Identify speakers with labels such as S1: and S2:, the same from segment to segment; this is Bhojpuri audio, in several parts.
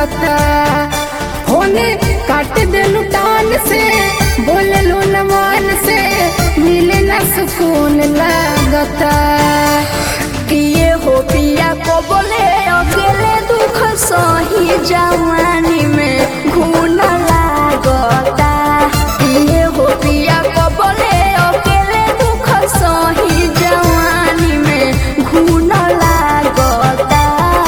S1: लागता होने काट देलू टान से बोले लो नमान से मिले ना सुकून लागता
S2: किए हो पिया को बोले अकेले दुख सही जवानी में घून लागता किए हो पिया को बोले अकेले दुख सही जवानी में घून लागता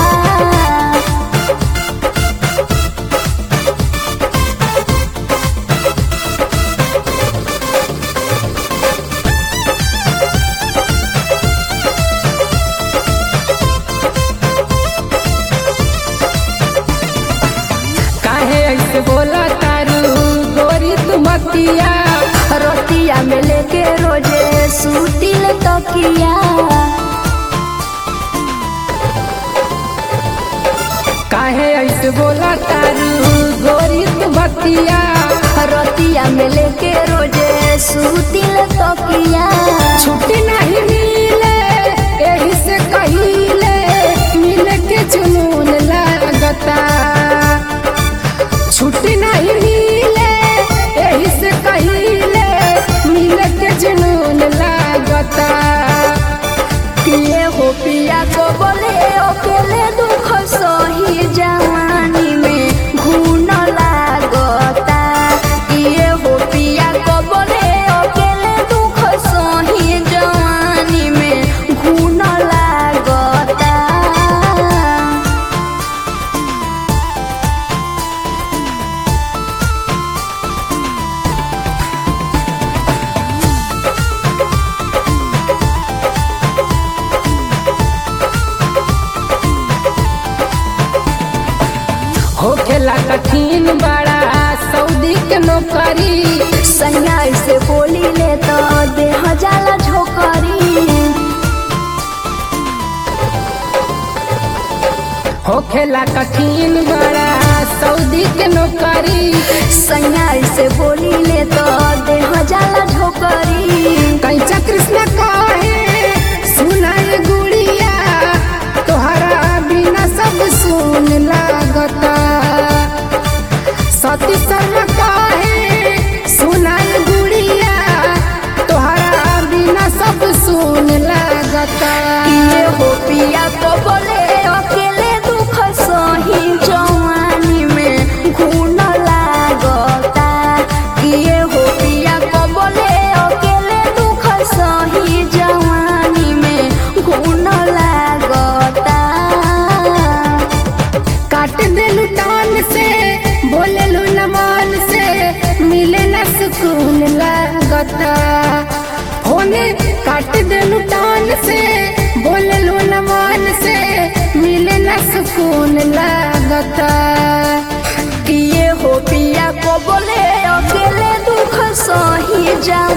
S1: काहे ऐसे बोला तारू गोरी तुमतिया
S2: रोटिया में लेके रोजे सूतिल तकिया
S1: काहे ऐसे बोला तारू गोरी तुमतिया
S2: रोटिया में लेके रोजे सूतिल तकिया
S1: छुट्टी नहीं मिले यही से कहिले मिले के जुनून लागता छुट्टी नहीं मिले यही से कहिले मिले के जुनून लागता
S2: पिए हो पिया को बोले अकेले दुख सही जवानी में घून लागता पिए हो पिया को बोले अकेले दुख सही जवानी में घून लागता
S1: होखेला कठिन बड़ा सऊदी के नौकरी
S2: सैया से बोली ले तो देह जाला झोकरी
S1: होखेला कठिन बड़ा सऊदी के नौकरी
S2: सैया से बोली ले तो देह जाला झोकरी
S1: कैचा कृष्ण कहे सुनाए गुड़िया तोहरा बिना सब सुन लागता सती शर्मा कहे सुनाए गुड़िया तोहरा बिना सब सुन लागता
S2: किए हो पिया को बोले अकेले दुख सही जवानी में घून लागता किए हो पिया को बोले अकेले दुख सही जवानी में घून लागता
S1: काट देलू टान से बोलेलू नमान से मिले न सुकून लागता होने काट देलू टान से बोलेलू नमान से मिले न सुकून लागता
S2: किए हो पिया को बोले अकेले दुख सही जवानी